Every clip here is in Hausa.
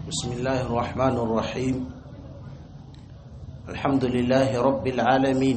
بسم الله الرحمن الرحيم الحمد لله رب العالمين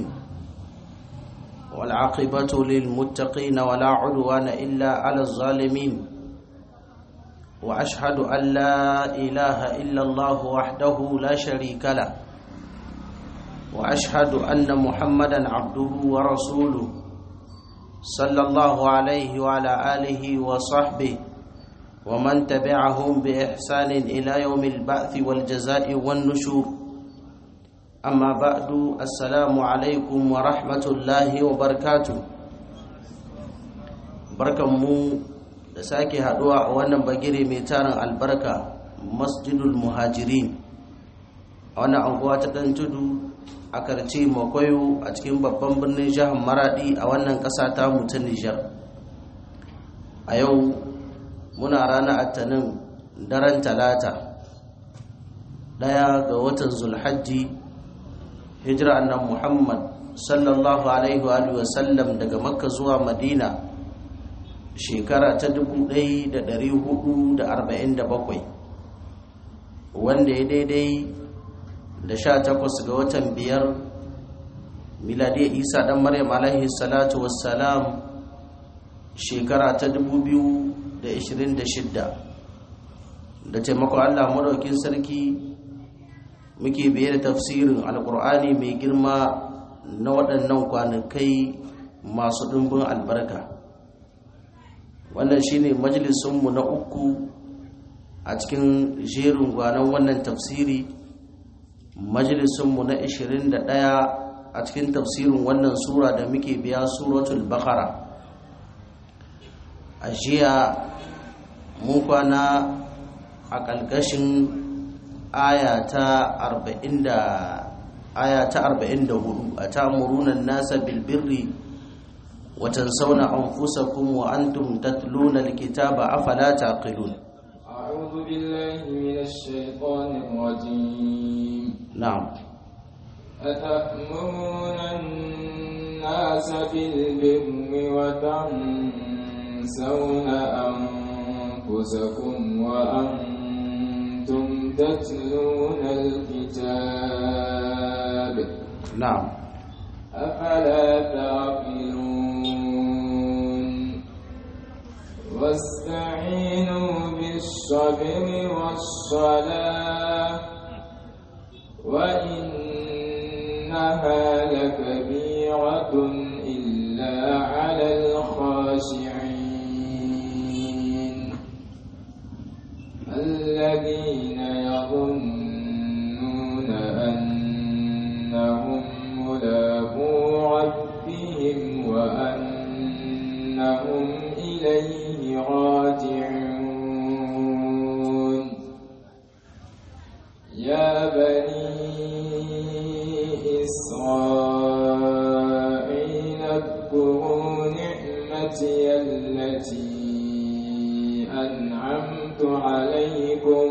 والعاقبة للمتقين ولا عدوان إلا على الظالمين وأشهد أن لا إله إلا الله وحده لا شريك له وأشهد أن محمدا عبده ورسوله صلى الله عليه وعلى آله وصحبه ومن تبعهم بإحسان إلى يوم البعث والجزاء والنشور أما بعد السلام عليكم ورحمة الله وبركاته بركة مو da sake haduwa a wannan bagire mai tarin albarka masjidul muhajirin a wannan anguwa ta dan tudu a karce makwayo a cikin babban birnin jihar maradi a wannan kasa ta ta nijar a yau muna ranar attanin daren talata daya ga watan zulhajji hijira annan muhammad sallallahu alaihi wa sallam daga makka zuwa madina shekara ta 1447 wanda ya daidai da sha takwas ga watan biyar miladiyar isa dan maryam alaihi salatu wassalam shekara ta 2026 da taimakon allah maraukin sarki muke biye da tafsirin alkur'ani mai girma na waɗannan kwanakai masu ɗumbin albarka wannan shine majalisunmu na uku a cikin jerin gwanon wannan tafsiri majalisunmu na 21 a cikin tafsirin wannan sura da muke biya suratul bakara a jiya mun kwana a ƙalƙashin aya ta 44 a ta murunan nasa bilbirri وتنسون أنفسكم وأنتم تتلون الكتاب أفلا تعقلون أعوذ بالله من الشيطان الرجيم نعم أتأمرون الناس بالبر وتنسون أنفسكم وأنتم تتلون الكتاب نعم أفلا تعقلون واستعينوا بالصبر والصلاة وإنها لكبيرة إلا على الخاشعين الذين يظنون أنهم ملاقو ربهم وأنهم إليه راجعون يا بني إسرائيل اذكروا نعمتي التي أنعمت عليكم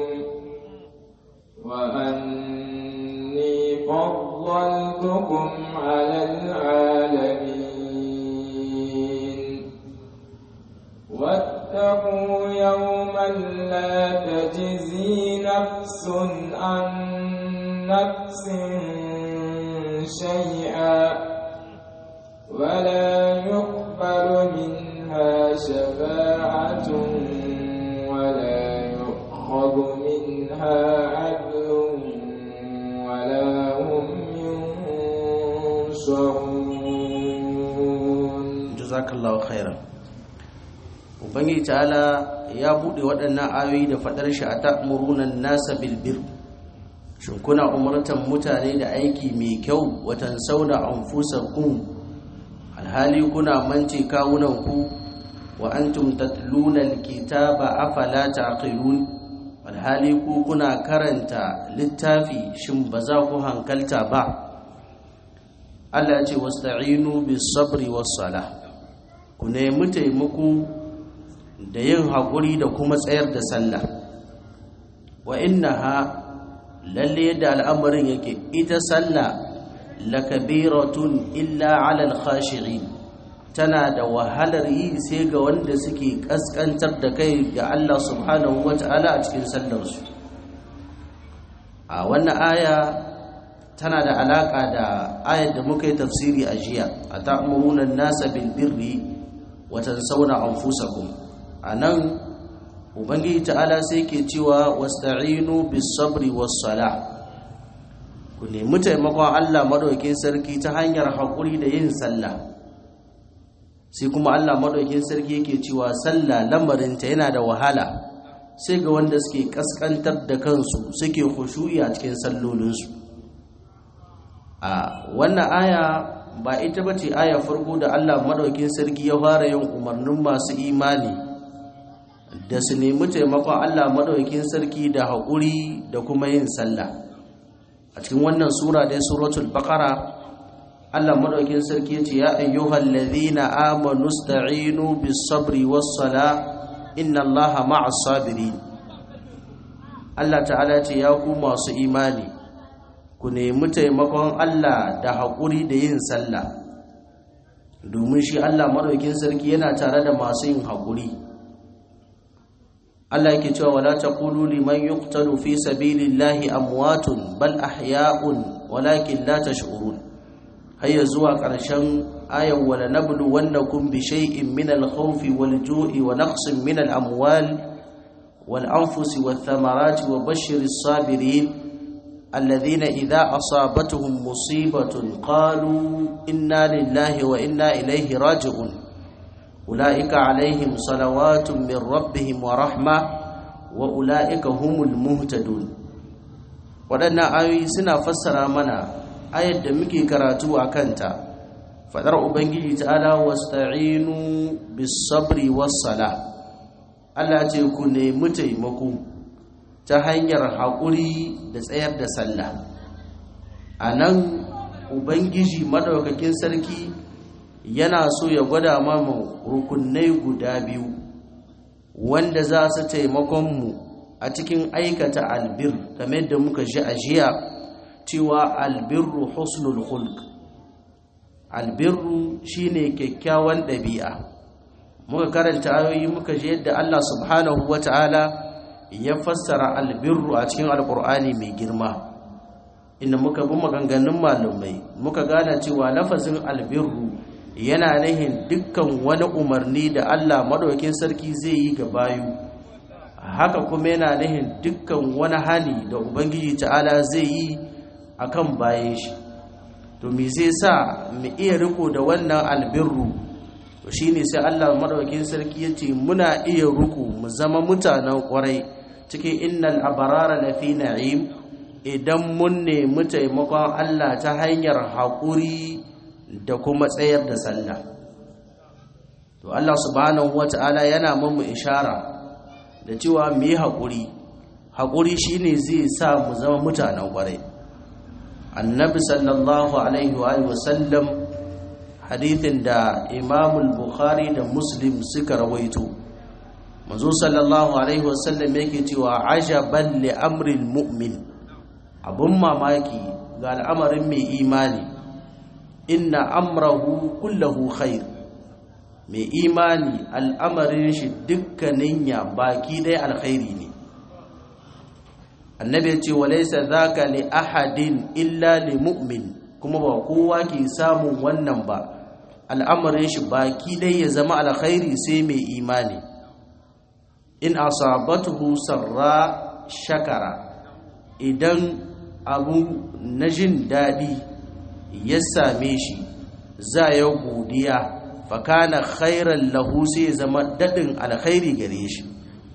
وأني فضلتكم على العالمين واتقوا يوما لا تجزي نفس عن نفس شيئا ولا يقبل منها شفاعة ولا يؤخذ منها عدل ولا هم ينصرون جزاك الله خيرا ubangiji ta'ala ya buɗe waɗannan ayoyi da faɗar shi a ta'murunan nasa bilbir shin kuna umartan mutane da aiki mai kyau watan sauna anfusakum alhali kuna mance kawunan ku wa antum tatluna alkitaba afala taqilun alhali ku kuna karanta littafi shin ba za ku hankalta ba Allah ya ce wasta'inu bis sabri was salah ku nemi taimako da yin haƙuri da kuma tsayar da sallah wa innaha lalle yadda al'amarin yake ita sallah lakabiratun illa ala al-khashi'in tana da wahalar yi sai ga wanda suke kaskantar da kai ga Allah subhanahu wata'ala a cikin sallarsu a wannan aya tana da alaka da ayar da muka yi tafsiri a jiya a ta'muruna nasa bil birri wa tansawna anfusakum anan ubangiji ta'ala sai ke cewa wasta'inu bis sabri was sala ku nemi taimakon Allah madaukakin sarki ta hanyar hakuri da yin sallah sai kuma Allah madaukakin sarki yake cewa sallah lamarinta yana da wahala sai ga wanda suke kaskantar da kansu suke khushu'i a cikin sallolinsu a wannan aya ba ita bace aya farko da Allah madaukakin sarki ya fara yin umarnin masu imani da su nemi taimakon Allah madaukakin sarki da haƙuri da kuma yin sallah a cikin wannan sura dai suratul baqara Allah madaukakin sarki yace ya ayyuhal ladhina amanu sta'inu bis sabri was sala inna Allaha ma'as sabirin Allah ta'ala ce ya ku masu imani ku nemi taimakon Allah da haƙuri da yin sallah domin shi Allah madaukakin sarki yana tare da masu yin haƙuri Allah yake cewa wala taqulu liman yuqtalu fi sabilillahi amwatun bal ahya'un walakin la tash'urun hayya zuwa ƙarshen ayan wala nablu wannakum bi shay'in min al-khawfi wal-ju'i wa naqsin min al-amwal wal-anfusi wath-thamarati wa bashshiris sabirin alladhina idha asabatuhum musibatun qalu inna lillahi wa inna ilayhi raji'un ulaika alaihim salawatun min rabbihim wa rahma wa ulaika humul muhtadun waɗannan ayoyi suna fassara mana ayar da muke karatu a kanta fadar ubangiji ta'ala wasta'inu bis sabri was sala Allah ce ku nemi taimako ta hanyar haƙuri da tsayar da sallah anan ubangiji madaukakin sarki yana so ya gwada mamu rukunai guda biyu wanda za su taimakon mu a cikin aikata albir kamar da muka ji a jiya cewa albirru husnul khulq albirru shine kyakkyawan ɗabi'a muka karanta ayoyi muka ji yadda Allah subhanahu wata'ala ya fassara albirru a cikin alkur'ani mai girma inda muka bi maganganun malumai muka gane cewa lafazin albirru yana nihin dukkan wani umarni da Allah madaukakin sarki zai yi ga bayu haka kuma yana nihin dukkan wani hali da ubangiji ta'ala zai yi akan bayan shi to me zai sa mu iya riko da wannan albirru to shine sai Allah madaukakin sarki yace muna iya riko mu zama mutanen kwarai cikin innal abarara lafi na'im idan mun nemi taimakon Allah ta hanyar haƙuri da kuma tsayar da sallah to Allah subhanahu wata'ala yana mamu ishara da cewa mu yi haƙuri haƙuri shine zai sa mu zama mutanen kwarai annabi sallallahu alaihi wa sallam hadithin da imamul bukhari da muslim suka rawaito manzo sallallahu alaihi wa sallam yake cewa ajaban li amril mu'min abun mamaki ga al'amarin mai imani inna amrahu kullahu khair mai imani al'amarin shi dukkanin ya baki dai alkhairi ne annabi ya ce walaisa zaka li ahadin illa li mu'min kuma ba kowa ke samun wannan ba al'amarin shi baki dai ya zama alkhairi sai mai imani in asabatuhu sarra shakara idan abu na jin daɗi ya same shi za ya godiya fakana khairan lahu sai zama daɗin alkhairi gare shi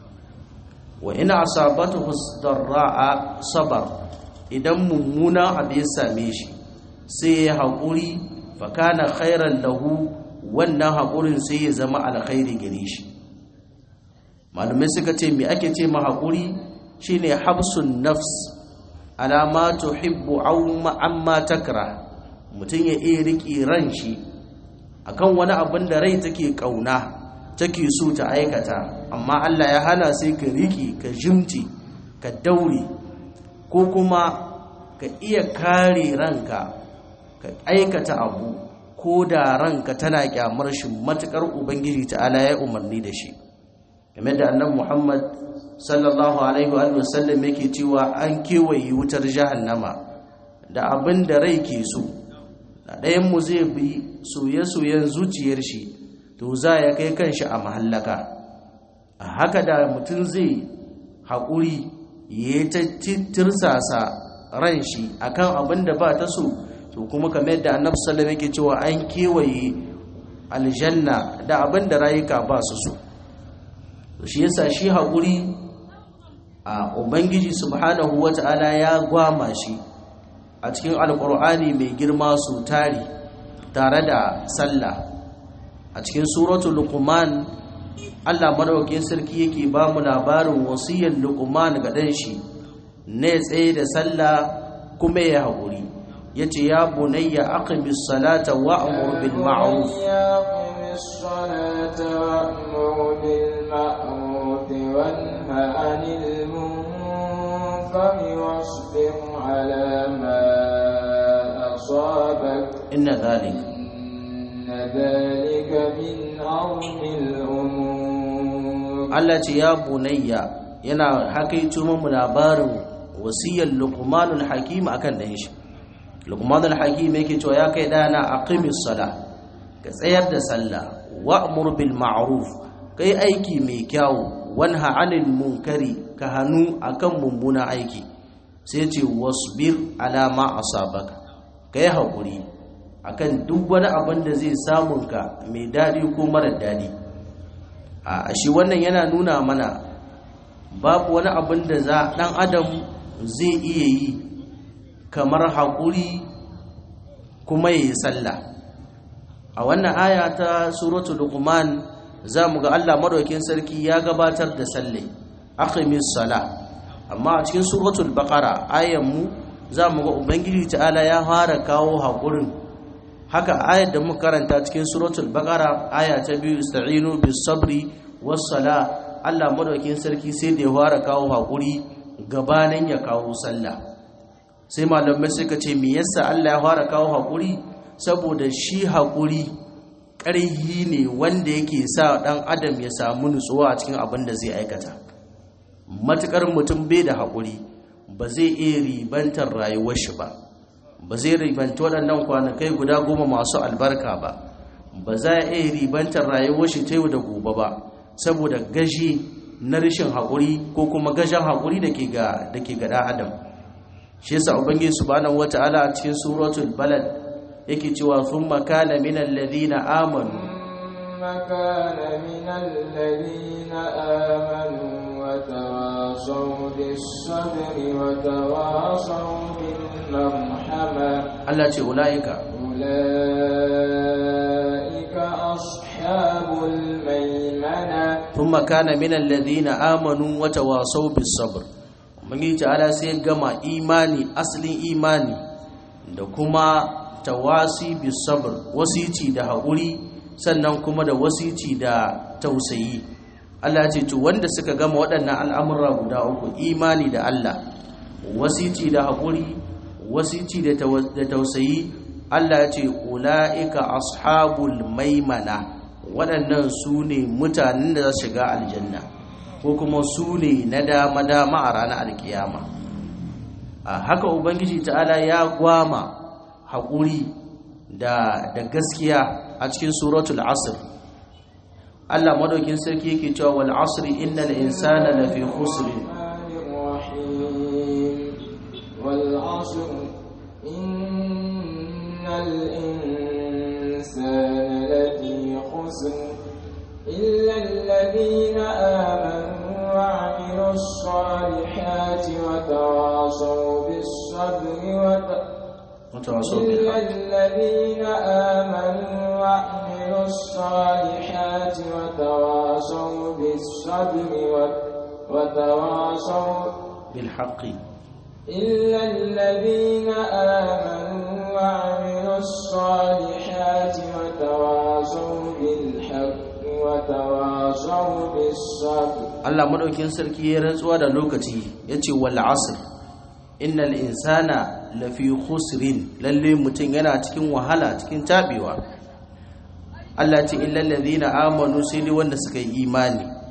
wa ina asabatuhu darra'a sabar idan mummuna abu ya same shi sai ya haƙuri fakana khairan lahu wannan haƙurin sai ya zama alkhairi gare shi malamai suka ce me ake ce ma haƙuri shine habsun nafs alama tuhibbu amma takra mutum ya iya riƙe ran shi akan wani abin da rai take ƙauna take so ta aikata amma Allah ya hana sai ka riƙe ka jimti ka daure ko kuma ka iya kare ranka ka aikata abu ko da ranka tana kyamar shi matukar ubangiji ta'ala ya umarni da shi game da annabi Muhammad sallallahu alaihi wa sallam yake cewa an kewaye wutar jahannama da abin da rai ke so da ɗayan mu zai bi soye-soyen zuciyar shi to za ya kai kanshi a mahallaka a haka da mutum zai haƙuri ya ta tirsasa ran shi akan abin da ba ta so to kuma kamar yadda annabi sallallahu yake cewa an kewaye aljanna da abin da rayuka ba su so shi yasa shi haƙuri a ubangiji subhanahu wata'ala ya gwama shi a cikin alƙur'ani mai girma su tari tare da sallah a cikin suratul luqman Allah madaukakin sarki yake ba mu labarin wasiyar luqman ga dan shi ne tsaye da sallah kuma ya haƙuri yace ya bunayya aqimis salata wa'mur bil ma'ruf الصلاة وأمر بالمعروف وانه عن المنكر واصبر على ما أصابك إن ذلك إن ذلك من عظم الأمور Allah ce ya bunayya yana hakaito mu labarin wasiyar Luqmanul Hakim akan dan shi Luqmanul Hakim yake cewa ya kai dana aqimis sala ka tsayar da sallah wa'mur bil ma'ruf kai aiki mai kyau wanha 'anil munkari ka hanu akan mummuna aiki sai ce wasbir ala ma asabaka kai hakuri akan duk wani abin da zai samun ka mai dadi ko mara dadi a shi wannan yana nuna mana babu wani abin da za dan adam zai iya yi kamar haƙuri kuma ya yi sallah a wannan aya ta suratul luqman za mu ga Allah madaukakin sarki ya gabatar da salle aqimis sala amma a cikin suratul baqara ayan mu za mu ga ubangiji ta'ala ya fara kawo haƙurin haka ayar da muka karanta cikin suratul baqara aya ta biyu ista'inu bis sabri was sala Allah madaukakin sarki sai da ya fara kawo hakuri gabanin ya kawo sallah sai malamai suka ce me yasa Allah ya fara kawo hakuri saboda shi hakuri ƙarhi ne wanda yake sa dan adam ya samu nutsuwa a cikin abin da zai aikata matukar mutum bai da hakuri ba zai iya ribantar rayuwar shi ba ba zai ribanci waɗannan kwanakai guda goma masu albarka ba ba za a iya ribantar rayuwar shi ta yau da gobe ba saboda gashi na rashin haƙuri ko kuma gashin haƙuri da ke ga da ke ga adam shi yasa ubangiji subhanahu wata'ala a cikin suratul balad yake cewa thumma kana min alladhina amanu كان من الذين آمنوا وتواصوا بالصبر وتواصوا بالمرحمة Allah ce ulaika أولئك أصحاب الميمنة thumma kana min alladhina amanu wa tawasaw bis sabr ubangiji ta'ala sai gama imani asalin imani da kuma tawasi bis sabr wasici da haƙuri sannan kuma da wasici da tausayi Allah ya ce to wanda suka gama waɗannan al'amura guda uku imani da Allah wasici da haƙuri wasici da tawa- da tausayi Allah ya ce ula'ika ashabul maimana waɗannan su ne mutanen da za su shiga aljanna ko kuma su ne na dama-dama a ranar alkiyama a haka ubangiji ta'ala ya gwama haƙuri da da gaskiya a cikin suratul asr Allah madaukin sarki yake cewa wal asri innal insana lafi khusr الرحمن الرحيم والعصر إن الإنسان لفي خسر إلا الذين آمنوا وعملوا الصالحات وتواصوا بالصبر وت... mutawasaw bil إلا haqq الذين آمنوا وعملوا الصالحات وتواصوا بالصبر وت- وتواصوا bil haqqi إلا الذين آمنوا وعملوا الصالحات وتواصوا بالحق وتواصوا بالصبر Allah madaukin sarki ya rantsuwa da lokaci yace wal asr innal insana lafi khusrin lalle mutum yana cikin wahala cikin tabewa Allah ce illal ladina amanu sai dai wanda suka yi imani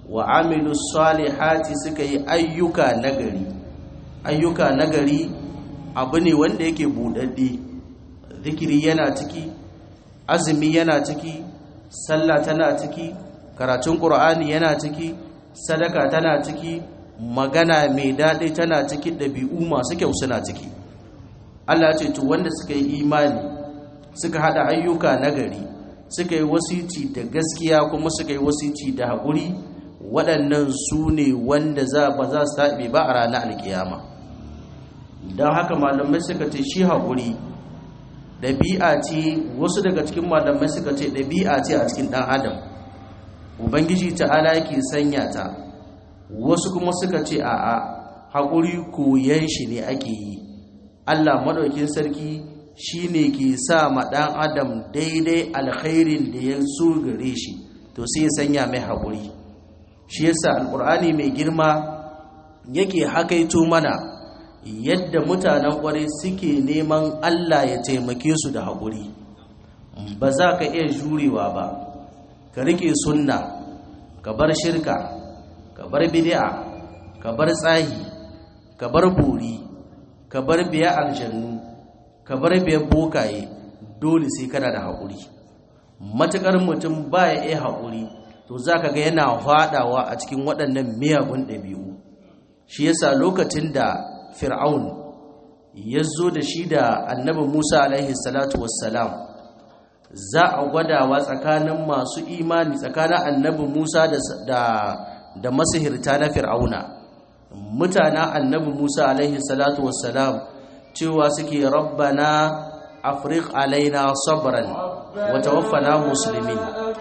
wa amilu salihati suka yi ayyuka nagari ayyuka nagari abu ne wanda yake buɗaɗɗe zikiri yana ciki azumi yana ciki sallah tana ciki karatun ƙur'ani yana ciki sadaka tana ciki magana mai daɗi tana ciki ɗabi'u masu kyau suna ciki Allah ce to wanda suka yi imani suka hada ayyuka nagari suka yi wasici da gaskiya kuma suka yi wasici da haƙuri waɗannan su ne wanda za ba za su taɓe ba a ranar alkiyama don haka malamai suka ce shi haƙuri ɗabi'a ce wasu daga cikin malamai suka ce ɗabi'a ce a cikin ɗan adam ubangiji ta'ala yake sanya ta wasu kuma suka ce a'a haƙuri koyan shi ne ake yi allah maɗaukin sarki shi ne ke sa ma ɗan adam daidai alkhairin da ya so gare shi to sai ya sanya mai haƙuri shi yasa alƙur'ani mai girma yake hakaito mana yadda mutanen ƙwarai suke neman allah ya taimake su da haƙuri ba za ka iya jurewa ba ka rike sunna ka bar shirka ka bar bid'a ka bar tsahi ka bar buri ka bar biya aljannu ka bar biya bokaye dole sai kana da haƙuri matuƙar mutum baya iya haƙuri to za ka ga yana faɗawa a cikin waɗannan miyagun ɗabi'u shi yasa lokacin da fir'aun ya zo da shi da annabi musa alaihi salatu wassalam za a gwadawa tsakanin masu imani tsakanin annabi Musa da da masihirta na Fir'auna mutanen annabi Musa alaihi salatu wassalam cewa suke rabbana afriq alaina sabran wa tawaffana muslimin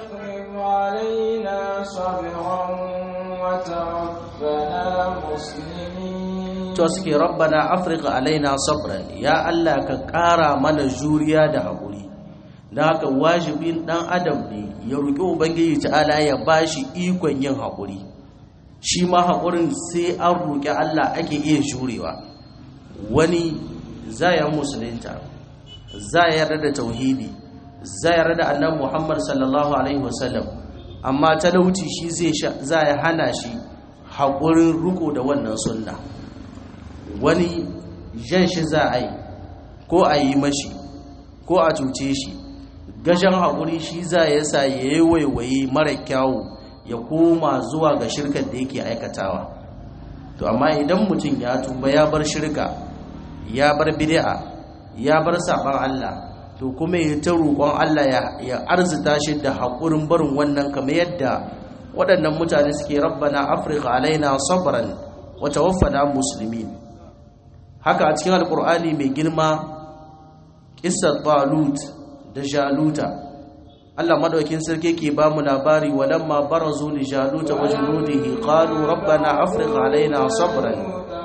to suke rabbana afriq alaina sabran ya Allah ka ƙara mana juriya da haƙuri da haka wajibin dan adam ne ya roƙi ubangiji ta'ala ya bashi ikon yin haƙuri shi ma haƙurin sai an roƙi Allah ake iya jurewa wani za ya musulunta za ya yarda da tauhidi za ya yarda da annabi Muhammad sallallahu alaihi wasallam amma talauci shi zai za ya hana shi haƙurin riko da wannan sunna wani jan shi za a yi ko a yi mashi ko a cuce shi gashin haƙuri shi za ya sa ya yi waiwaye mara kyawu ya koma zuwa ga shirkar da yake aikatawa to amma idan mutum ya tuba ya bar shirka ya bar bid'a ya bar saban Allah to kuma ya ta roƙon Allah ya arzita shi da haƙurin barin wannan kamar yadda waɗannan mutane suke rabbana afrika alaina sabran wa tawaffana muslimin haka a cikin alƙur'ani mai girma ƙissar talut da jaluta Allah madaukin sarki ke ba mu labari walamma barazu li jaluta wa junudihi qalu rabbana afriq alaina sabran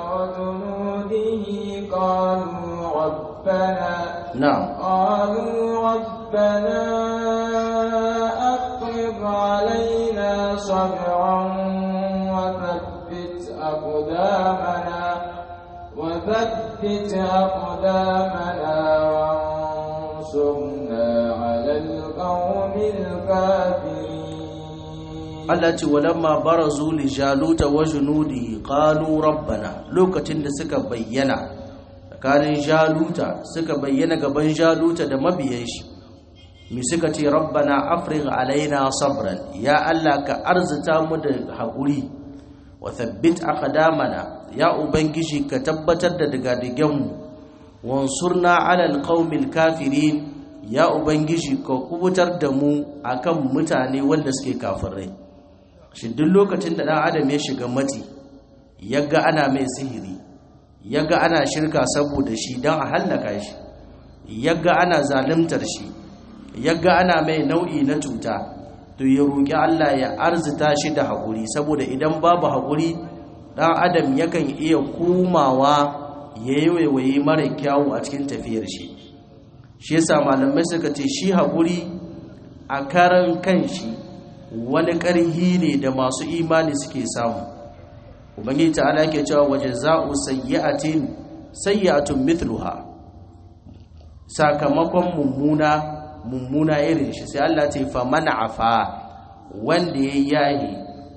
na'am qalu rabbana afriq alaina sabran wa thabbit aqdamana wa thabbit aqdamana وانصرنا على القوم الكافرين Allah ce walamma barazu li jaluta wa junudihi qalu rabbana lokacin da suka bayyana tsakanin jaluta suka bayyana gaban jaluta da mabiyan shi mi suka ce rabbana afrigh alaina sabran ya Allah ka arzuta mu da hakuri wa thabbit aqdamana ya ubangiji ka tabbatar da digadigan mu wansurna ala alqaumil kafirin ya ubangiji ka kubutar da mu akan mutane wanda suke kafirai shi duk lokacin da dan adam ya shiga mati yaga ana mai sihiri yaga ana shirka saboda shi dan a hallaka shi yaga ana zalimtar shi yaga ana mai nau'i na cuta to ya roki Allah ya arzita shi da hakuri saboda idan babu hakuri dan adam yakan iya komawa ya yi waiwaye mara kyawu a cikin tafiyar shi shi yasa malamai suka ce shi haƙuri a karan kan shi wani ƙarhi ne da masu imani suke samu ubangi ta'ala ke cewa waje za'u sayyi'atin sayyi'atun mithluha sakamakon mummuna mummuna irin shi sai Allah ce fa man afa wanda ya yahi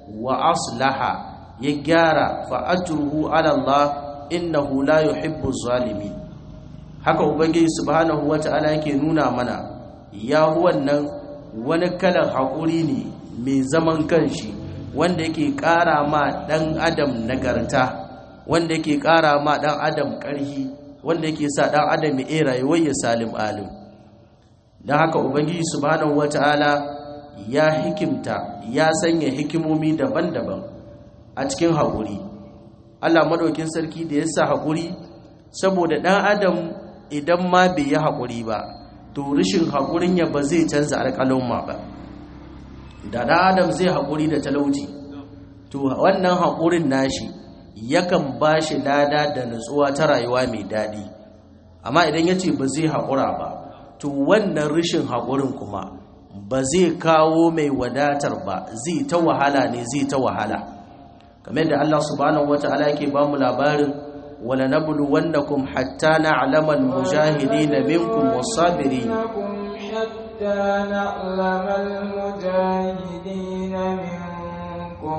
wa aslaha ya gyara fa ajruhu ala Allah innahu la yuhibbu zalimin haka ubangiji subhanahu wata'ala yake nuna mana ya wannan wani kalan haƙuri ne mai zaman kanshi wanda yake ƙara ma ɗan adam nagarta wanda yake ƙara ma ɗan adam ƙarhi wanda yake sa ɗan adam ya rayuwar ya salim alim don haka ubangiji subhanahu wata'ala ya hikimta ya sanya hikimomi daban-daban a cikin haƙuri allah maɗaukin sarki da ya sa haƙuri saboda ɗan adam idan ma bai yi haƙuri ba to rashin haƙurin ya ba zai canza alƙalumma ba da ɗan adam zai haƙuri da talauci to wannan haƙurin nashi yakan ba shi lada da nutsuwa ta rayuwa mai daɗi amma idan ya ce ba zai haƙura ba to wannan rashin haƙurin kuma ba zai kawo mai wadatar ba zai ta wahala ne zai ta wahala kamar da Allah subhanahu wata'ala yake ba mu labarin wala nablu wannakum hatta na'lama al-mujahidin minkum was-sabirin حتى نعلم المجاهدين منكم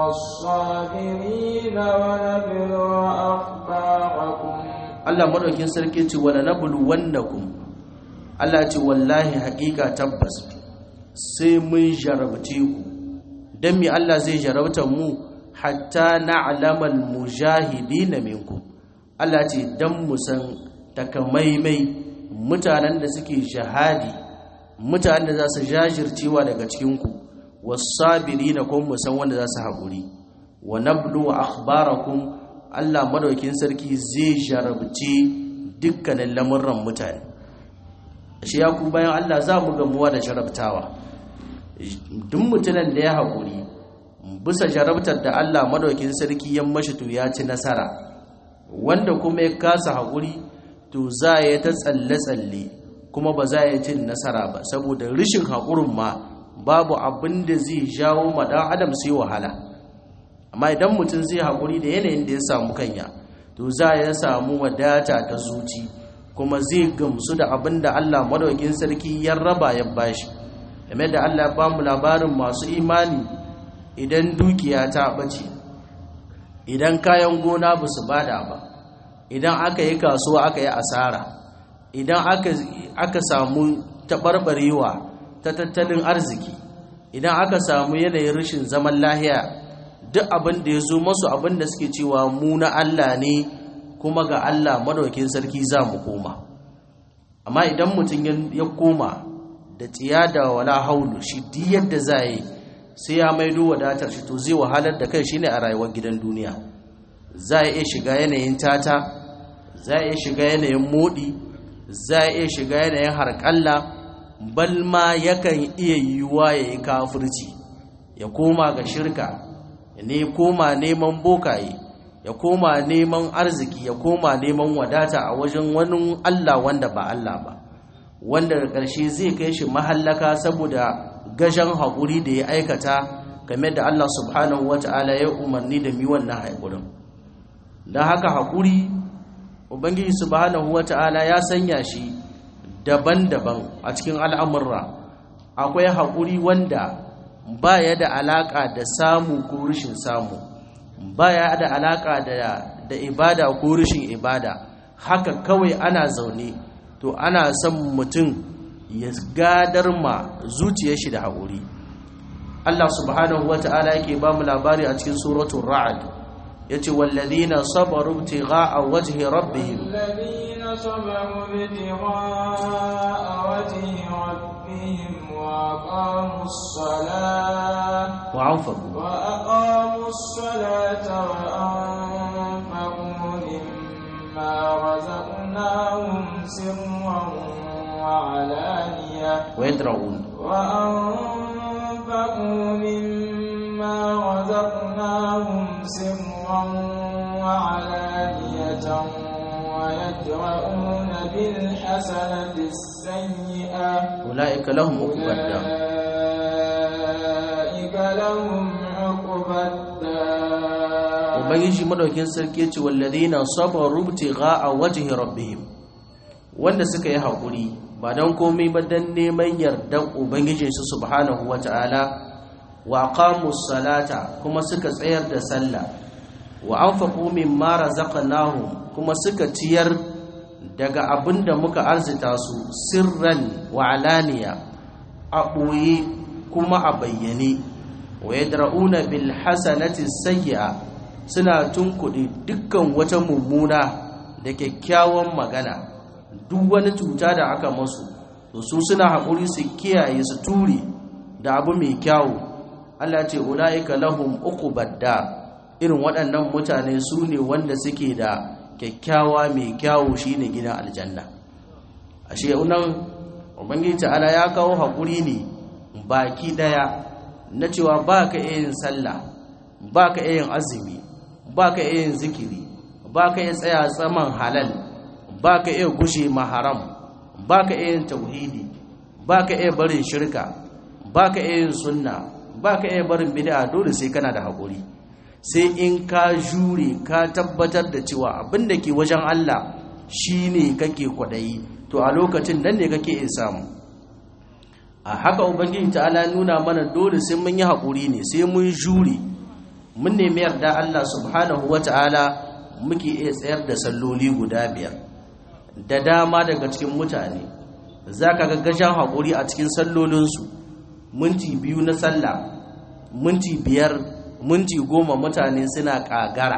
والصابرين ونبلو أخباركم Allah madaukin sarki ce wala nablu wannakum Allah ce wallahi haƙiƙa tabbas sai mun jarabce ku dan me Allah zai jarabta mu hatta na'lamal mujahidin minkum Allah ce dan mu san takamaimai mutanen da suke jihadi mutanen da za su jajircewa daga cikin ku was-sabirina kun mu san wanda za su haƙuri wa nablu akhbarakum Allah madaukin sarki zai jarabce dukkanin lamurran mutane shi ya ku bayan Allah za mu gamuwa da jarabtawa duk mutumin da ya haƙuri bisa jarabtar da Allah madaukin sarki ya mashi to ya ci nasara wanda kuma ya kasa haƙuri to za ya ta tsalle-tsalle kuma ba za ya cin nasara ba saboda rishin haƙurin ma babu abin da zai jawo ma ɗan adam sai wahala amma idan mutum zai haƙuri da yanayin da ya samu kanya to za ya samu wadata ta zuci kuma zai gamsu da abin da Allah madaukin sarki ya raba ya bashi game da Allah ba mu labarin masu imani idan dukiya ta ɓace idan kayan gona ba su bada ba idan aka yi kasuwa aka yi asara idan aka samu taɓarɓarewa ta tattalin arziki idan aka samu yanayin rashin zaman lahiya duk abin da ya zo masu abin da suke cewa mu na Allah ne kuma ga Allah madaukin sarki za mu koma amma idan mutum ya koma da tsiya da wala haulu shi duk yadda za yi sai ya maido wadatar shi to zai wahalar da kai shine a rayuwar gidan duniya za a iya shiga yanayin tata za a iya shiga yanayin modi za a iya shiga yanayin harƙalla balma yakan iya yiwuwa ya yi kafirci ya koma ga shirka ne koma neman bokaye ya koma neman arziki ya koma neman wadata a wajen wani Allah wanda ba Allah ba wanda da ƙarshe zai kai shi mahallaka saboda gajen haƙuri da ya aikata game da Allah subhanahu wata'ala ya umarni da mi wannan haƙurin don haka haƙuri ubangiji subhanahu wata'ala ya sanya shi daban-daban a cikin al'amurra akwai haƙuri wanda ba ya da alaƙa da samu ko rashin samu ba ya da alaƙa da ibada ko rashin ibada haka kawai ana zaune to ana son mutum ya gadar ma zuciyar shi da haƙuri Allah subhanahu wa ta'ala yake ba mu labari a cikin suratul ra'd yace wallazina sabaru ibtigha'a wajhi rabbihim الذين صبروا ابتغاء وجه ربهم وأقاموا الصلاة وأنفقوا وأقاموا الصلاة وأنفقوا مما رزقناهم سرا وعلانية ويدرؤون وأنفقوا مما رزقناهم سرا وعلانية ويدرؤون بالحسنة السيئة أولئك لهم عقبى الدار أولئك لهم عقبى الدار ubangiji madaukin sarki yace walladina sabaru ibtigha'a wajhi rabbihim wanda suka yi hakuri ba dan komai ba dan neman yardan ubangijin su subhanahu wata'ala wa aqamus salata kuma suka tsayar da sallah wa anfaqu mimma razaqnahum kuma suka ciyar daga abinda muka arzita su sirran wa alaniya a ɓoye kuma a bayyane wa yadra'una bil hasanati sayyi'a suna tunkuɗe dukkan wata mummuna da kyakkyawan magana duk wani cuta da aka masu to su suna haƙuri su kiyaye su ture da abu mai kyawu Allah ce ulaika lahum uqubad dar irin waɗannan mutane su ne wanda suke da kyakkyawa mai kyawu shine gidan aljanna ashe nan ubangiji ta'ala ya kawo haƙuri ne baki ɗaya na cewa ba ka iya yin sallah ba ka iya yin azumi ba ka iya yin zikiri ba ka iya tsaya tsaman halal ba ka iya gushe maharam ba ka iya yin tauhidi ba ka iya barin shirka ba ka iya yin sunna ba ka iya barin bid'a dole sai kana da haƙuri sai in ka jure ka tabbatar da cewa abin da ke wajen Allah shine kake kwaɗayi to a lokacin nan ne kake iya samu a haka ubangiji ta'ala nuna mana dole sai mun yi haƙuri ne sai mun jure mun nemi yarda Allah subhanahu wata'ala muke iya tsayar da salloli guda biyar da dama daga cikin mutane za ka ga gajen haƙuri a cikin sallolinsu minti biyu na sallah minti biyar minti goma mutane suna ƙagara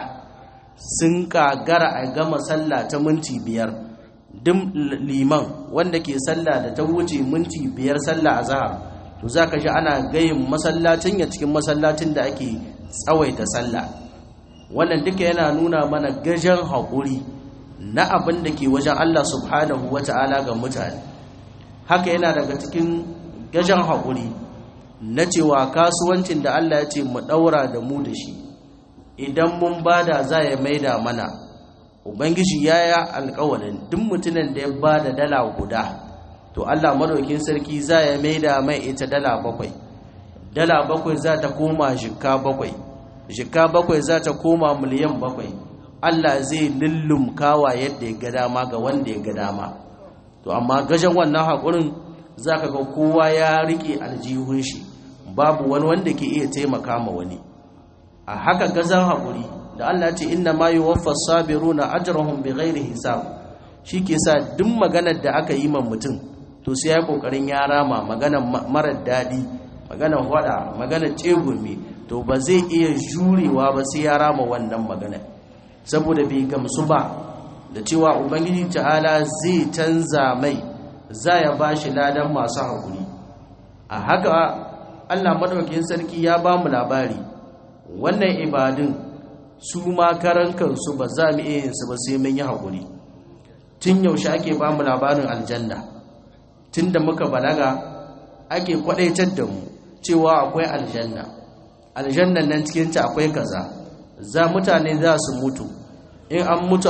sun ƙagara a gama sallah ta minti biyar duk liman wanda ke sallah da ta wuce minti biyar sallah a zahar to za ka ji ana gayin masallacin ya cikin masallacin da ake tsawaita sallah wannan duka yana nuna mana gajen haƙuri na abin da ke wajen Allah subhanahu wa ta'ala ga mutane haka yana daga cikin gajen haƙuri na cewa kasuwancin da Allah ya ce mu ɗaura da mu da shi idan mun bada za ya maida mana ubangiji ya yi alƙawarin duk mutumin da ya bada dala guda to Allah madaukin sarki za ya maida mai ita dala bakwai dala bakwai za ta koma jikka bakwai jikka bakwai za ta koma miliyan bakwai Allah zai lullumkawa yadda ya ga dama ga wanda ya ga dama to amma gajen wannan haƙurin za ka ga kowa ya riƙe aljihun shi babu wani wanda ke iya taimaka ma wani a haka gazan haƙuri da Allah ce inna ma yuwaffa sabiruna ajrahum bighairi hisab shi ke sa duk maganar da aka yi ma mutum to sai ya kokarin ya rama maganar marar daɗi maganar hwada maganar tsegumi to ba zai iya jurewa ba sai ya rama wannan maganar saboda bai gamsu ba da cewa ubangiji ta'ala zai canza mai za ya ba shi ladan masu haƙuri a haka allah maɗaukin sarki ya ba mu labari wannan ibadun su ma karan kansu ba za mu iya yinsu ba sai mun yi haƙuri tun yaushe ake ba mu labarin aljanna tun da muka balaga ake kwaɗaitar da mu cewa akwai aljanna aljannan nan cikinta akwai kaza za mutane za su mutu in an mutu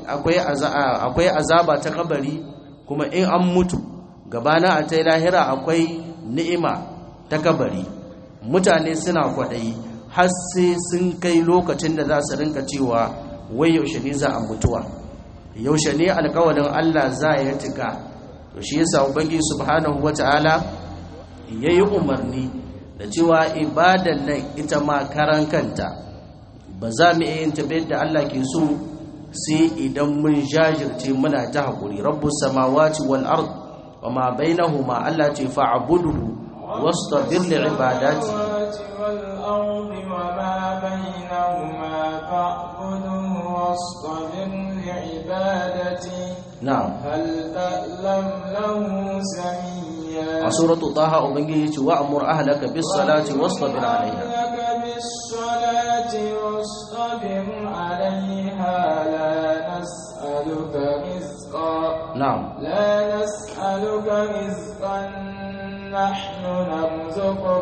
akwai azaba ta kabari kuma in an mutu gabana a ta lahira akwai ni'ima ta kabari mutane suna kwaɗayi har sai sun kai lokacin da za su rinka cewa wai yaushe ne za a mutuwa yaushe ne alkawarin Allah za ya tika to shi yasa ubangiji subhanahu wata'ala yayi umarni da cewa ibadan nan ita ma karan kanta ba za mu iya yin tabbata da Allah ke so sai idan mun jajirce muna ta haƙuri rabbus samawati wal ard wa ma bainahuma Allah ce fa'buduhu wastabir li ibadati والأرض وما بينهما فاعبده واصطبر لعبادته na'am هل تعلم له سميا a suratu taha ubangiji ce wa'mur ahlaka bis salati wastabir alaiha أهلك بالصلاة واصطبر عليها لا نسألك رزقا na'am لا نسألك رزقا نحن نرزقك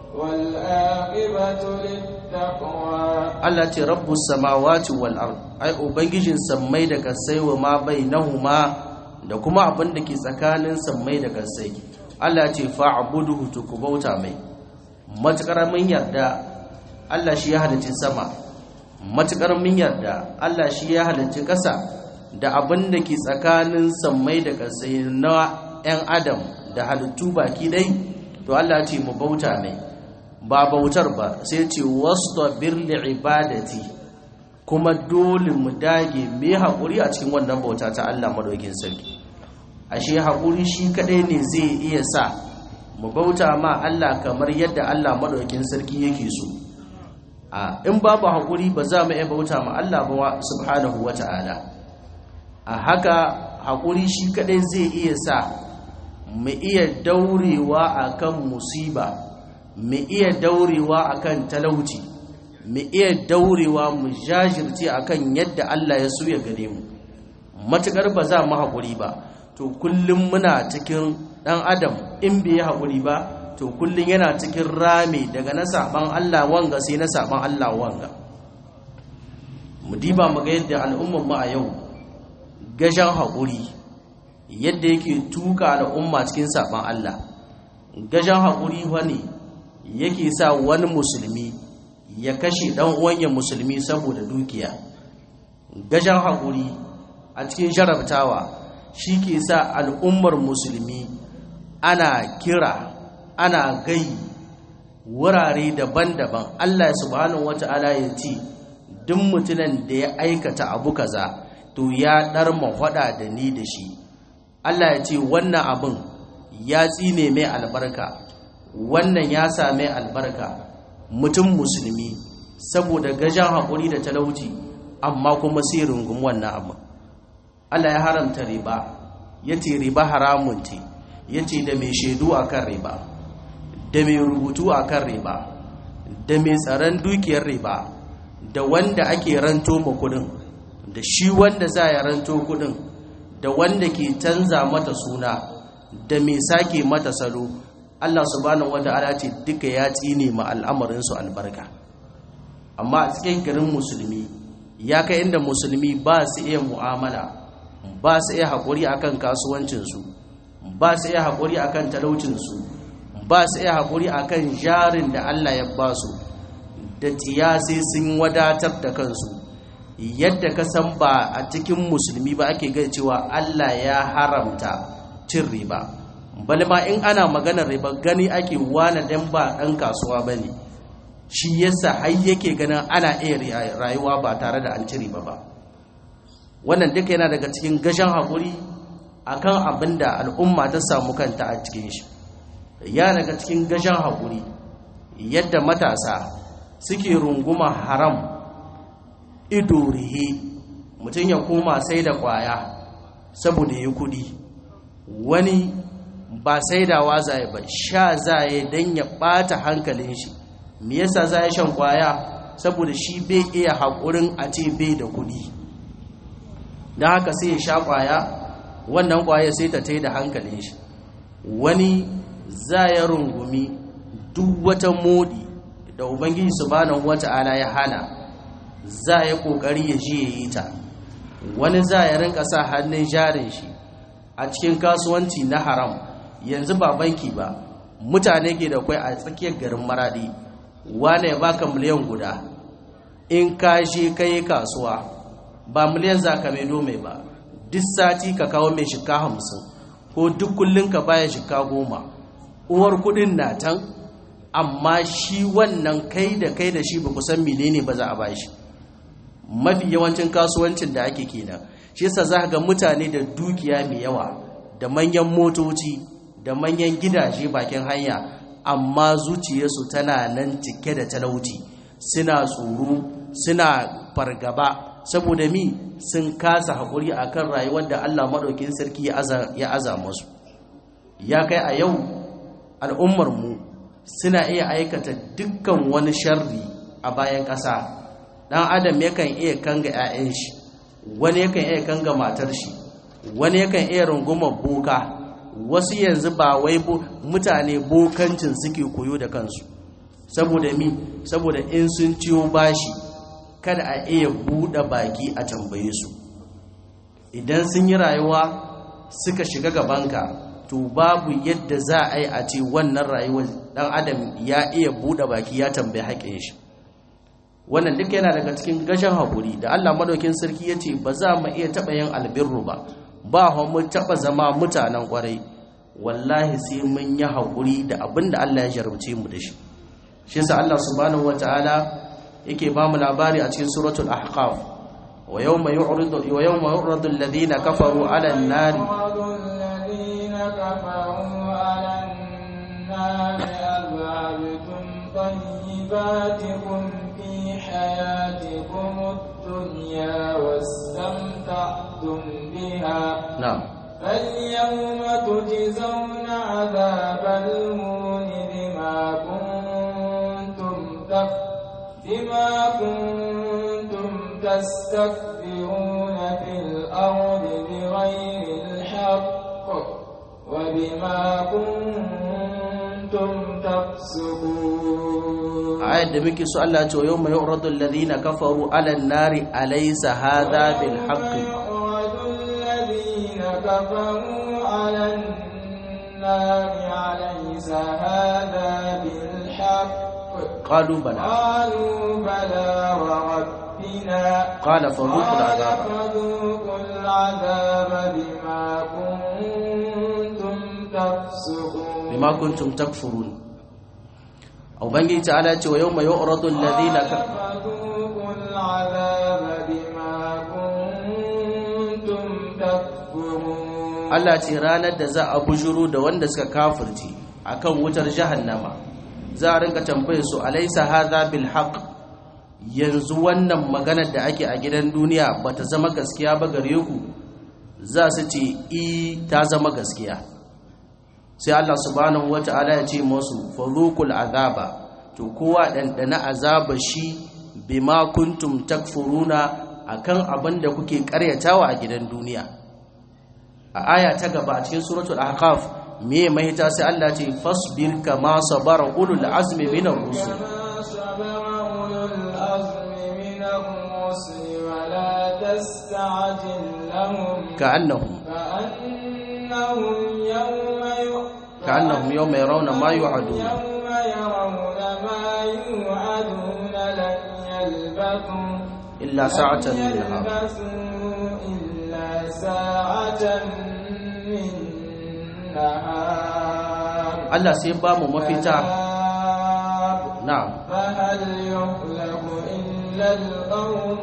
والآقبة للتقوى Allah ce rabbus samawati wal ard ai ubangijin sammai da kasai wa ma bainahuma da kuma abin da ke tsakanin sammai da kasai Allah ce fa'buduhu to ku bauta mai matukar mun yarda Allah shi ya halicci sama matukar mun yarda Allah shi ya halicci ƙasa da abin da ke tsakanin sammai da kasai na 'yan adam da halittu baki dai to Allah ce mu bauta mai ba bautar ba sai ce wastabir li ibadati kuma dole mu dage mu haƙuri a cikin wannan bauta ta Allah madaukin sarki ashe haƙuri shi kadai ne zai iya sa mu bauta ma Allah kamar yadda Allah madaukin sarki yake so a in babu haƙuri ba za mu iya bauta ma Allah ba subhanahu wata'ala a haka haƙuri shi kadai zai iya sa mu iya daurewa akan musiba mu iya daurewa akan talauci mu iya daurewa mu jajirce akan yadda Allah ya so ya gare mu matukar ba za mu haƙuri ba to kullum muna cikin ɗan adam in bai haƙuri ba to kullum yana cikin rami daga na saban Allah wanga sai na saban Allah wanga mu diba mu ga yadda al'ummar mu a yau gajan haƙuri yadda yake tuka al'umma cikin saban Allah gajan haƙuri wani yake sa wani musulmi ya kashe ɗan uwanya musulmi saboda dukiya gajan haƙuri a cikin jarabtawa shi ke sa al'ummar musulmi ana kira ana gai wurare daban-daban Allah subhanahu wata'ala ya ce duk mutumin da ya aikata abu kaza to ya ɗarma hada da ni da shi Allah ya ce wannan abin ya tsine mai albarka wannan ya same albarka mutum musulmi saboda gajan haƙuri da talauci amma kuma sai rungum wannan abin Allah ya haramta riba ya ce riba haramun ce ya ce da mai shaidu a kan riba da mai rubutu a kan riba da mai tsaron dukiyar riba da wanda ake ranto ma kudin da shi wanda za ya ranto kudin da wanda ke canza mata suna da mai sake mata salo Allah subhanahu wata'ala ce duka ya tsine ma al'amarinsu albarka amma a cikin garin musulmi ya kai inda musulmi ba su iya mu'amala ba su iya haƙuri akan kasuwancinsu ba su iya haƙuri akan talaucinsu ba su iya haƙuri akan jarin da Allah ya ba su da tiya sai sun wadatar da kansu yadda ka san ba a cikin musulmi ba ake gani cewa Allah ya haramta cin riba bali ma in ana maganar riba gani ake wane dan ba ɗan kasuwa ba ne shi yasa har yake ganin ana iya rayuwa ba tare da an ci riba ba wannan duka yana daga cikin gashin haƙuri akan abin da al'umma ta samu kanta a cikin shi ya daga cikin gashin haƙuri yadda matasa suke runguma haram ido rihe mutum ya koma sai da ƙwaya saboda ya kudi wani ba saidawa zai ba sha zai don ya ɓata hankalin shi me yasa zai shan ƙwaya saboda shi bai iya haƙurin a ce bai da kudi don haka sai ya sha ƙwaya wannan ƙwaya sai ta tai da hankalin shi wani za ya rungumi duk wata modi da ubangiji subhanahu wata'ala ya hana za ya kokari ya ji ya yi ta wani za ya rinka sa hannun jarin shi a cikin kasuwanci na haram yanzu ba banki ba mutane ke da kwai a tsakiyar garin maradi wane ya baka miliyan guda in ka je ka yi kasuwa ba miliyan za ka maido mai ba duk sati ka kawo mai shika hamsin ko duk kullum ka baya shika goma uwar kudin na tan amma shi wannan kai da kai da shi ba ku san menene ba za a bashi mafi yawancin kasuwancin da ake kenan shi yasa za ga mutane da dukiya mai yawa da manyan motoci da manyan gidaje bakin hanya amma zuciyarsu tana nan cike da talauci suna tsoro suna fargaba saboda mi sun kasa haƙuri akan rayuwar da Allah maɗaukin sarki ya aza musu ya kai a yau al'ummarmu suna iya aikata dukkan wani sharri a bayan ƙasa ɗan adam yakan iya kanga 'ya'yan shi wani yakan iya kanga matar shi wani yakan iya rungumar boka wasu yanzu ba wai mutane bokancin suke koyo da kansu saboda mi saboda in sun ciyo bashi kada a iya buɗe baki a tambaye su idan sun yi rayuwa suka shiga gabanka to babu yadda za a yi a ce wannan rayuwar dan adam ya iya buɗe baki ya tambayi haƙin shi wannan duk yana daga cikin gashin haƙuri da Allah madaukin sarki ya ce ba za mu iya taɓa yin albirru ba ba mu taɓa zama mutanen ƙwarai wallahi sai mun yi haƙuri da abin da Allah ya jarabce mu da shi shi yasa Allah subhanahu wataala yake ba mu labari a cikin suratul ahqaf wa yawma yu'radu wa yawma yu'radu alladhina kafaru 'ala an-nari الذين كفروا على النار أذهبتم طيباتكم في حياتكم الدنيا واستمتعتم بها na'am فاليوم تجزون عذاب الهون بما كنتم تك بما كنتم تستكبرون في الأرض بغير الحق وبما كنتم تفسقون ayat da muke so Allah ya ce yawma yu'radu alladhina kafaru 'ala an-nari alaysa hadha bil haqq يعرض الذين كفروا على النار أليس هذا بالحق qalu bala قالوا بلى وربنا qala fadhuqul قال 'adhab فذوقوا العذاب بما كنتم تفسقون bima kuntum takfurun ubangiji ta'ala ya ce wa yawma yu'radu alladhina قال ka- فذوقوا العذاب بما كنتم تكفرون Allah ce ranar da za a bujuru da wanda suka kafirci akan wutar jahannama za a rinka tambaye su alaysa hadha bil haqq yanzu wannan maganar da ake a gidan duniya bata zama gaskiya ba gare ku za su ce i ta zama gaskiya sai Allah subhanahu wata'ala ya ce musu fadhuqul azaba to kowa dandana azaba shi bima kuntum takfuruna akan abin da kuke karyatawa a gidan duniya a aya ta gaba a cikin suratul ahqaf me mahita sai Allah ce fasbir kama sabara ulul azmi minar rusul كما صبر أولو العزم من الرسل ولا تستعجل لهم ka'annahum كأنهم يوم ي- ka'annahum yawma yarawna ma yu'aduna يوم يرون ما يوعدون لن يلبثوا illa sa'atan min nahar يلبثوا إلا ساعة من نهار Allah sai ba mu mafita بلاغ na'am فهل يهلك إلا القوم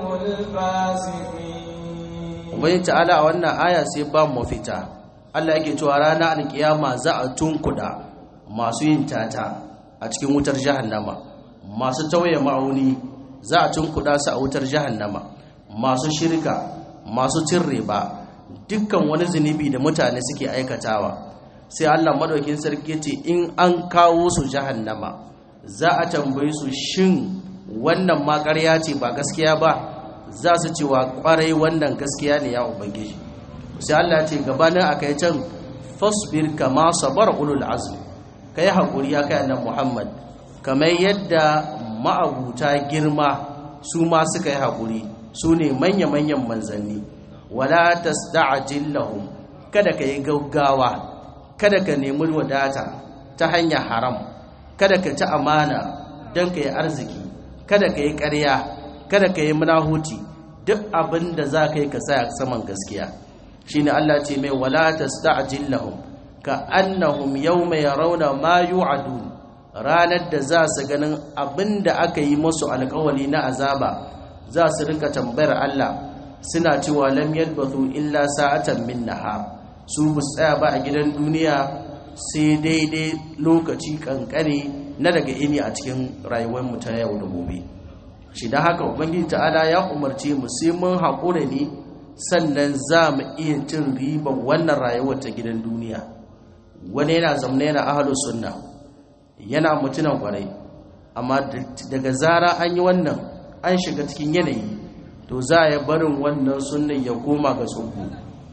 الفاسقين ubangi ta'ala a wannan aya sai ba mu mafita Allah yake cewa ranar alkiyama za a tunkuda masu yin tata a cikin wutar jahannama masu tauye ma'auni za a tunkuda su a wutar jahannama masu shirka masu cin riba dukkan wani zunubi da mutane suke aikatawa sai Allah madaukin sarki ya ce in an kawo su jahannama za a tambaye su shin wannan ma ƙarya ce ba gaskiya ba za su ce wa ƙwarai wannan gaskiya ne ya ubangiji sai Allah ce gabanin akai can fasbir kama sabar ulul azmi kai hakuri ya kai annabi Muhammad kamar yadda ma'abuta girma su ma suka yi hakuri su ne manya-manyan manzanni wala tasda'jil lahum kada ka yi gaggawa kada ka nemi wadata ta hanyar haram kada ka ci amana don ka yi arziki kada ka yi ƙarya kada ka yi munahuci duk abin da za ka yi ka sa saman gaskiya shine Allah ce mai wala tasta'jil lahum ka annahum yawma yarawna ma yu'adun ranar da za su ganin abin da aka yi musu alƙawari na azaba za su rinka tambayar Allah suna cewa lam yalbathu illa sa'atan min nahar su bu tsaya ba a gidan duniya sai daidai lokaci kankane na daga ini a cikin rayuwar mu ta yau da gobe shi da haka ubangiji ta'ala ya umarce mu sai mun haƙura ne sannan za mu iya cin riban wannan rayuwar ta gidan duniya wani yana zamna yana ahalus sunna yana mutunan kwarai amma daga zara an yi wannan an shiga cikin yanayi to za ya barin wannan sunnan ya koma ga tsohu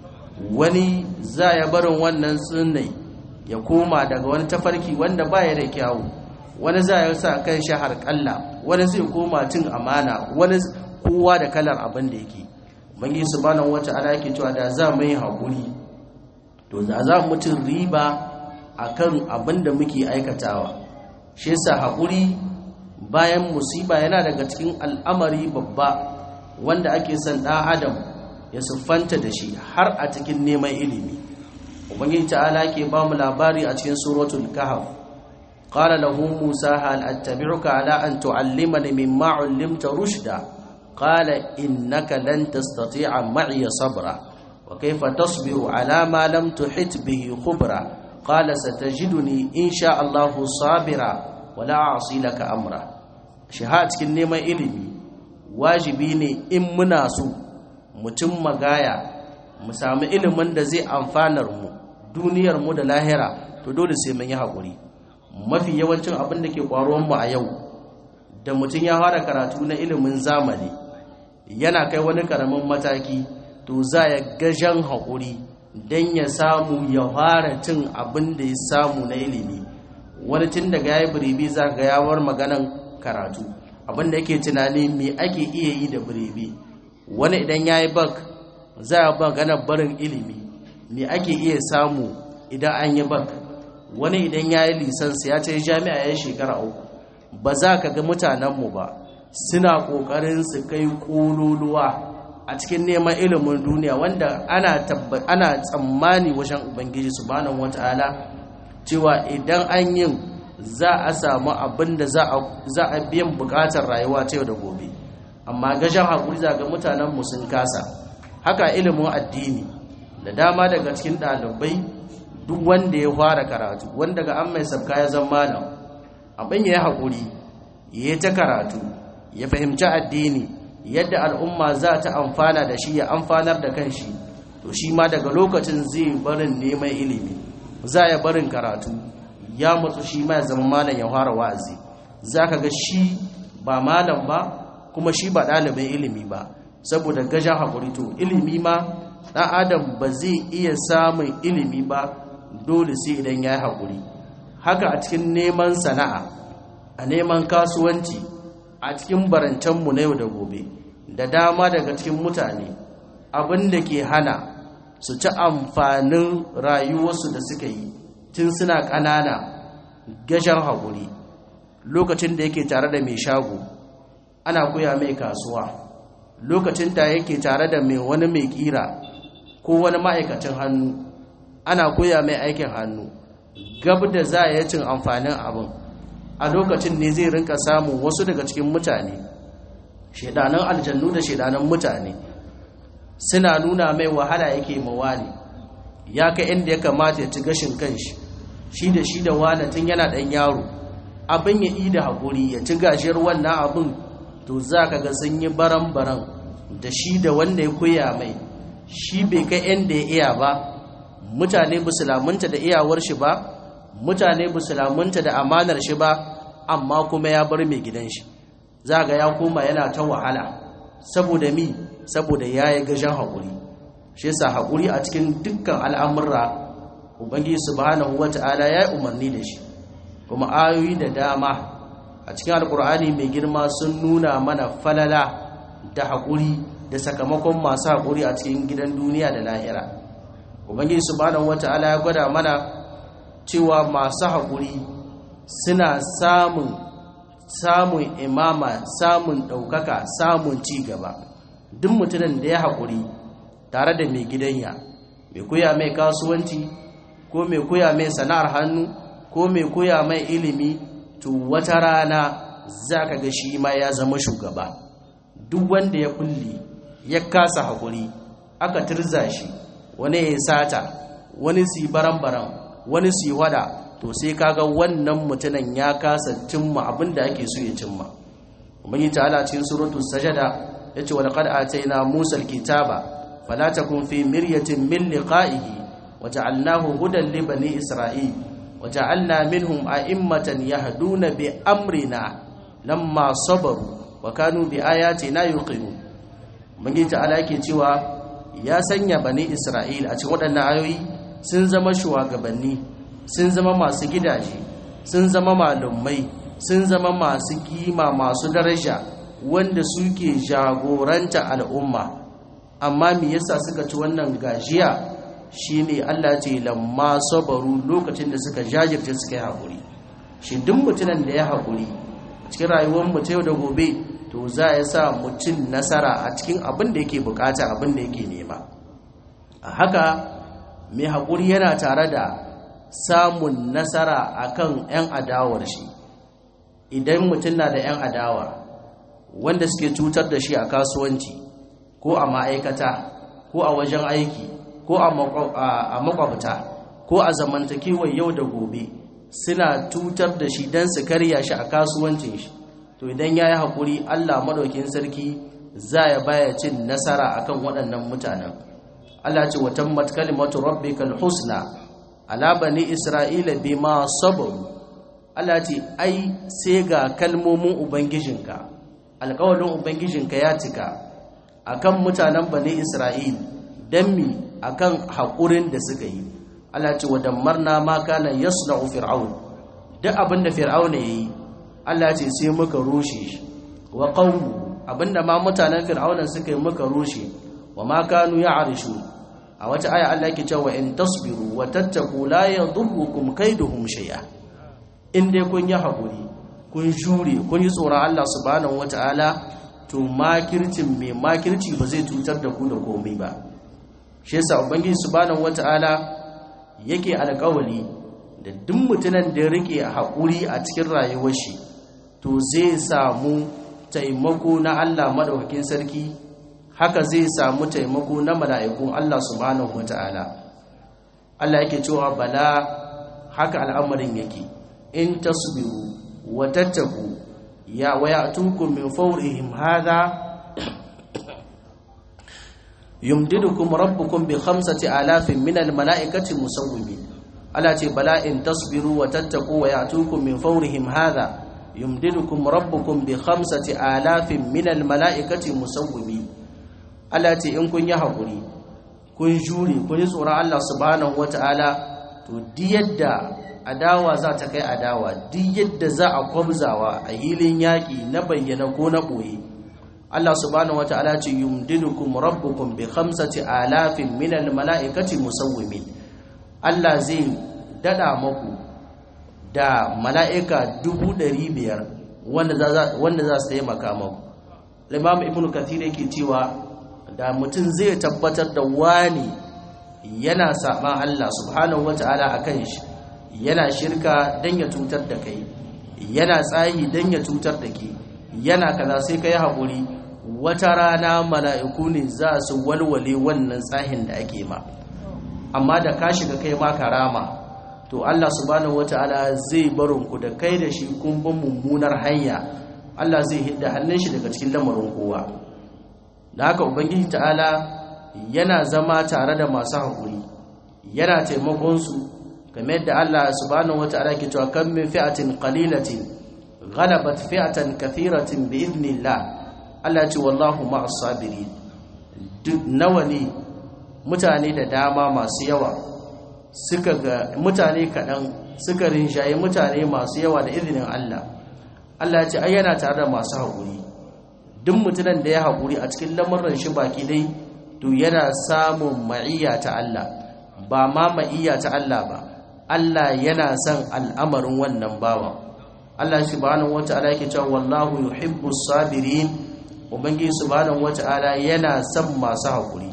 wani za ya barin wannan sunnan ya koma daga wani tafarki wanda baya da kyawu wani za ya sa kan shi har kalla wani zai koma cin amana wani kowa da kalar abin da yake bangi subhanahu wata'ala yake cewa da za mu yi hakuri to za za mu cin riba akan abin da muke aikatawa shi yasa hakuri bayan musiba yana daga cikin al'amari babba wanda ake son ɗan adam ya siffanta da shi har a cikin neman ilimi ubangiji ta'ala ke ba mu labari a cikin suratul kahf qala lahu musa hal attabi'uka ala an tu'allimani mimma 'allimta rushda qala innaka lan tastati'a ma'iya sabra wa kayfa tasbiru ala ma lam tuhit bihi khubra qala satajiduni insha Allah sabira wa la a'si laka amra shi ha cikin neman ilimi wajibi ne in muna so mutum magaya mu samu ilimin da zai amfanar mu duniyar mu da lahira to dole sai mun yi haƙuri mafi yawancin abin da ke ƙwaruwan mu a yau da mutum ya fara karatu na ilimin zamani yana kai wani karamin mataki to za ya gajan haƙuri don ya samu ya fara cin abin da ya samu na ilimi wani tun daga ya yi biribi za ga yawar maganan karatu abin da yake tunani me ake iya yi da biribi wani idan ya yi bak za a magana barin ilimi me ake iya samu idan an yi bak wani idan ya yi lisansa ya ce jami'a ya shekara uku ba za ka ga mutanenmu ba suna ƙoƙarin su kai ƙololuwa a cikin neman ilimin duniya wanda ana tsammani wajen ubangiji subhanahu wata'ala cewa idan an yin za a samu abin da za a biyan bukatar rayuwa ta yau da gobe amma gashin haƙuri za ga mutanenmu sun kasa haka ilimin addini da dama daga cikin ɗalibai duk wanda ya fara karatu wanda ga an mai sabka ya zama malam abin ya yi haƙuri ya ta karatu ya fahimci addini yadda al'umma za ta amfana da shi ya amfanar da kanshi to shi ma daga lokacin zai barin neman ilimi za ya barin karatu ya matsu shi ma ya zama malam ya fara wa'azi za ka ga shi ba malam ba kuma shi ba ɗalibin ilimi ba saboda gajen haƙuri to ilimi ma ɗan adam ba zai iya samun ilimi ba dole sai idan ya yi haƙuri haka a cikin neman sana'a a neman kasuwanci a cikin barancenmu na yau da gobe da dama daga cikin mutane abin da ke hana su ci amfanin rayuwarsu da suka yi tun suna ƙanana gashin haƙuri lokacin da yake tare da mai shago ana koya mai kasuwa lokacin da yake tare da mai wani mai ƙira ko wani ma'aikacin hannu ana koya mai aikin hannu gab da za a cin amfanin abin a lokacin ne zai rinka samun wasu daga cikin mutane shaidanan aljannu da shaidanan mutane suna nuna mai wahala yake mawali ya ka inda ya kamata ya ci gashin kanshi shi da shi da wani tun yana ɗan yaro abin ya yi da haƙuri ya ci gashiyar wannan abin to za ka ga sun yi baran-baran da shi da wanda ya koya mai shi bai kai inda ya iya ba mutane ba su lamunta da iyawar shi ba mutane ba su lamunta da amanar shi ba amma kuma ya bar mai gidan shi za ga ya koma yana ta wahala saboda mi saboda ya yi gajen haƙuri shi yasa haƙuri a cikin dukkan al'amurra ubangiji subhanahu wata'ala ya yi umarni da shi kuma ayoyi da dama a cikin alkur'ani mai girma sun nuna mana falala da haƙuri da sakamakon masu haƙuri a cikin gidan duniya da lahira ubangiji subhanahu wata'ala ya gwada mana cewa masu haƙuri suna samun samun imama samun ɗaukaka samun ci gaba duk mutumin da ya haƙuri tare da mai gidanya mai koya mai kasuwanci ko mai koya mai sana'ar hannu ko mai koya mai ilimi to wata rana za ka ga shi ma ya zama shugaba duk wanda ya kulle ya kasa haƙuri aka turza shi wani ya sata wani su yi baran-baran wani su yi wada to sai kaga wannan mutumin ya kasa cimma abin da ake so ya cimma umarni ta'ala cikin suratul sajada ya ce wa laqad atayna musa alkitaba fala takun fi miryatin min liqa'ihi wa ja'alnahu hudan li bani isra'il wa ja'alna minhum a'immatan yahduna bi amrina lamma sabaru wa kanu bi ayatina yuqinun umarni ta'ala yake cewa ya sanya bani isra'il a cikin waɗannan ayoyi sun zama shugabanni sun zama masu gidaje sun zama malumai sun zama masu kima masu daraja wanda suke jagoranta al'umma amma me yasa suka ci wannan gajiya shine Allah ce lamma sabaru lokacin da suka jajirce suka yi haƙuri shi duk mutumin da ya haƙuri cikin rayuwar mu ta yau da gobe to za ya sa mutum nasara a cikin abin da yake bukata abin da yake nema a haka mai haƙuri yana tare da samun nasara akan 'yan adawar shi idan mutum na da 'yan adawa wanda suke cutar da shi a kasuwanci ko a ma'aikata ko a wajen aiki ko a makwabta ko a zamantakewar yau da gobe suna cutar da shi don su karya shi a kasuwancin shi to idan ya yi haƙuri allah maɗaukin sarki za ya baya cin nasara akan waɗannan mutanen allah ce watan matkalimatu rabbikal husna ala bani isra'ila bima sabaru allah ce ai sai ga kalmomin ubangijinka alƙawarin ubangijinka ya cika akan mutanen bani isra'il don mi akan haƙurin da suka yi Allah ce wadammarna ma kana yasna'u fir'aun duk abinda fir'auna yayi Allah ce sai muka rushe shi wa qawmu abinda ma mutanen fir'auna suka yi muka rushe wa ma kanu ya'rishu a wata aya Allah yake cewa in tasbiru wa tattaqu la yadurrukum kaiduhum shay'a in dai kun yi hakuri kun jure kun yi tsoron Allah subhanahu wataala to makircin mai makirci ba zai cutar da ku da komai ba shi yasa ubangiji subhanahu wataala yake alƙawari da duk mutumin da rike haƙuri a cikin rayuwar shi to zai samu taimako na Allah madaukakin sarki haka zai samu taimako na mala'ikun Allah subhanahu wata'ala Allah yake cewa bala haka al'amarin yake in tasbiru wa tattaku ya wayatukum min fawrihim hadha yumdidukum rabbukum bi khamsati alafin min almalaikati musawwimin ala ce bala in tasbiru wa tattaqu wa ya'tukum min fawrihim hadha yumdidukum rabbukum bi khamsati alafin min almalaikati musawwimin ala ce in kun yi hakuri kun jure kun yi tsoron Allah subhanahu wataala to di yadda adawa za ta kai adawa di yadda za a kwamzawa a hilin yaƙi na bayyana ko na ɓoye Allah subhanahu wata'ala ce yumdidukum rabbukum bi khamsati alafin min almalaikati musawwimin Allah zai dada maku da mala'ika dubu ɗari biyar wanda za wanda za su taimaka maku Imam Ibn Kathir yake cewa da mutum zai tabbatar da wani yana saban Allah subhanahu wata'ala akan shi yana shirka dan ya cutar da kai yana tsayi dan ya cutar da ke yana kaza sai kai haƙuri wata rana mala'iku ne za su walwale wannan tsahin da ake ma amma da ka shiga kai ma karama to Allah subhanahu wata'ala zai barin ku da kai da shi kun bin mummunar hanya Allah zai hidda hannun shi daga cikin lamarin kowa da haka ubangiji ta'ala yana zama tare da masu haƙuri yana taimakon su kamar yadda Allah subhanahu wata'ala ke cewa kan min fi'atin qalilatin ghalabat fi'atan kathiratin bi idnillah Allah ce wallahu ma'as sabirin duk nawa ne mutane da dama masu yawa suka ga mutane kaɗan suka rinjaye mutane masu yawa da izinin Allah Allah ce ai yana tare da masu haƙuri duk mutumin da ya haƙuri a cikin lamarin shi baki dai to yana samun ma'iyya ta Allah ba ma ma'iyya ta Allah ba Allah yana son al'amarin wannan bawan Allah subhanahu wata'ala yake cewa wallahu yuhibbus sabirin ubangiji subhanahu wata'ala yana son masu haƙuri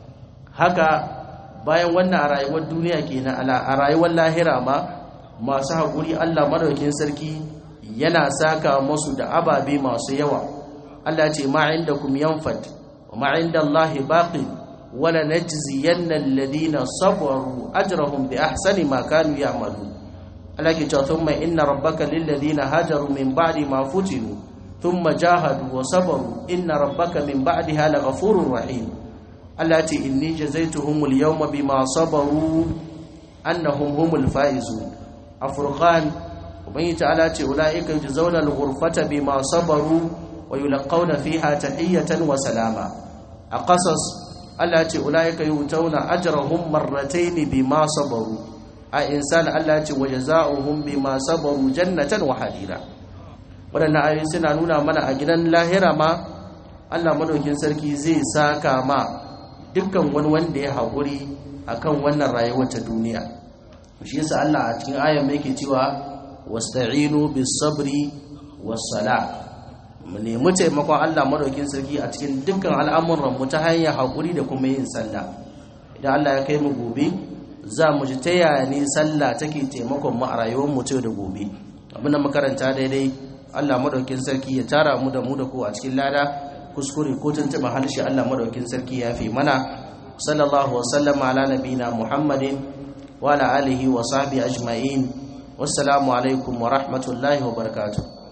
haka bayan wannan a rayuwar duniya kenan a rayuwar lahira ma masu haƙuri Allah madaukin sarki yana saka musu da ababe masu yawa Allah ce ma indakum yanfad wa ma indallahi baqin wala najziyanna alladhina sabaru ajrahum bi ahsani ma kanu ya'malun Allah ke cewa thumma inna rabbaka lil ladina hajaru min ba'di ma futinu thumma jahadu wa sabaru inna rabbaka min ba'daha laghafurur rahim Allah ce inni jazaituhumul yawma bima sabaru annahum humul faizun afurqan ubangi ta'ala ce ulaika yujzauna al-ghurfata bima sabaru wa yulqawna fiha tahiyatan wa salama a qasas Allah ce ulaika yutawna ajrahum marratayn bima sabaru a insan Allah ce wajaza'uhum bima sabaru jannatan wa harira wadannan ayoyi suna nuna mana a gidan lahira ma Allah madaukin sarki zai saka ma dukkan wani wanda ya haƙuri akan wannan rayuwar ta duniya shi yasa Allah a cikin ayan mai yake cewa wasta'inu bis sabri was sala mu nemi taimakon Allah madaukin sarki a cikin dukkan al'amuran mu ta hanyar haƙuri da kuma yin sallah idan Allah ya kai mu gobe za mu ji ta yaya ne sallah take taimakon mu a rayuwar mu da gobe abin da makaranta daidai Allah madaukin sarki ya tara mu da mu da ku a cikin lada kuskure ko tuntuɓa harshe Allah madaukin sarki ya fi mana sallallahu wa sallama ala nabina muhammadin wa ala alihi wa sahbihi ajma'in wassalamu alaikum wa rahmatullahi wa barakatuh